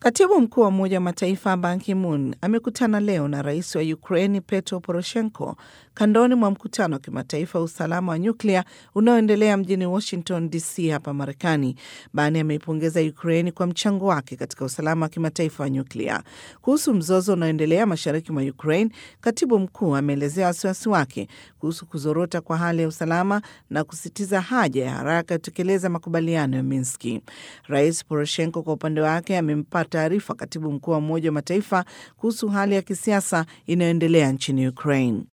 Katibu mkuu wa Umoja wa Mataifa Ban Ki-moon amekutana leo na rais wa Ukraini Petro Poroshenko kandoni mwa mkutano wa kimataifa wa usalama wa nyuklia unaoendelea mjini Washington DC hapa Marekani. Ban ameipongeza Ukraini kwa mchango wake katika usalama wa kimataifa wa nyuklia. Kuhusu mzozo unaoendelea mashariki mwa Ukraine, katibu mkuu ameelezea wasiwasi wake kuhusu kuzorota kwa hali ya usalama na kusitiza haja ya haraka ya kutekeleza makubaliano ya Minski. Rais Poroshenko kwa upande wake amempa taarifa katibu mkuu wa Umoja wa Mataifa kuhusu hali ya kisiasa inayoendelea nchini Ukraine.